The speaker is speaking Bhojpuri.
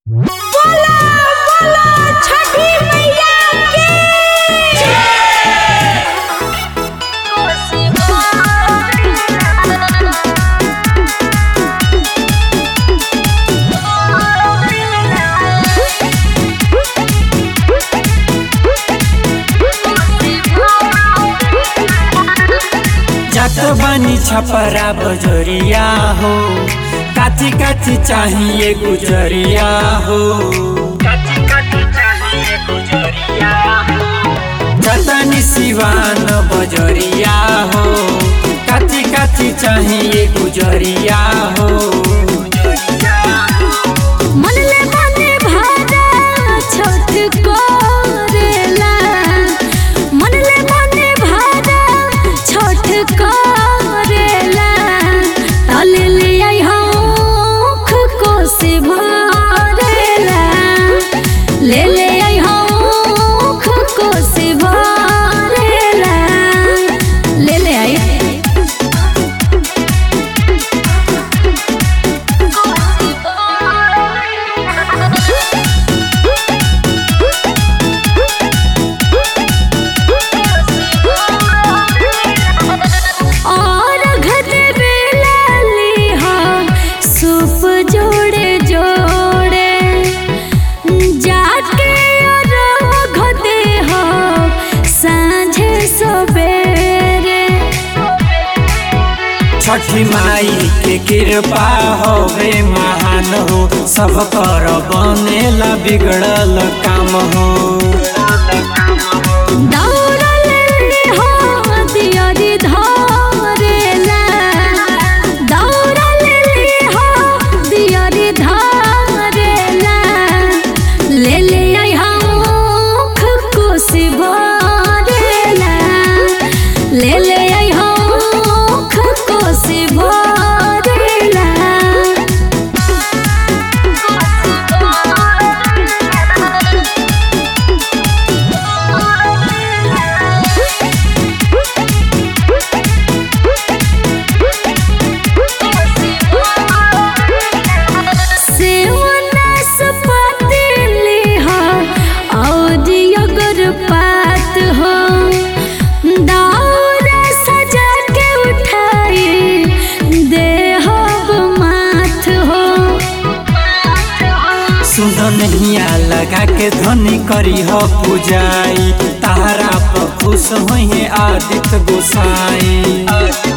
बोला बोला छठी मैया की जात बानी छपरा बजरिया हो काची काची चाहिए गुजरिया हो जतनी सिवान बजरिया हो काची काची चाहिए गुजरिया हो मनले मने भाजा छठ करेला मनले मने भाजा छठ करेला तले ले आई हौख कोसी भरेला ले ले आई हौख कोसी भरेला ले ले आई और घटे बेला लिहा सूप जोड़े जोड़े जाके और घटे हो सांझे सबेरे छठी माई के कृपा होवे महान हो सब कर बनेला बिगड़ल काम हो दौड़ल हो दियरी धरेला दौड़ल हो दियरी धरेला ले ले आई हौख कोसी भरेला ले ले आई हौख कोसी भरेला सेवनस पतिली हो और अगर पात हो दौरा सजा के उठाई दे हो माथ हो सुन नहिया लगा के ध्वनि करी हो पूजाई तारा पर खुश होइए आदित्य गोसाई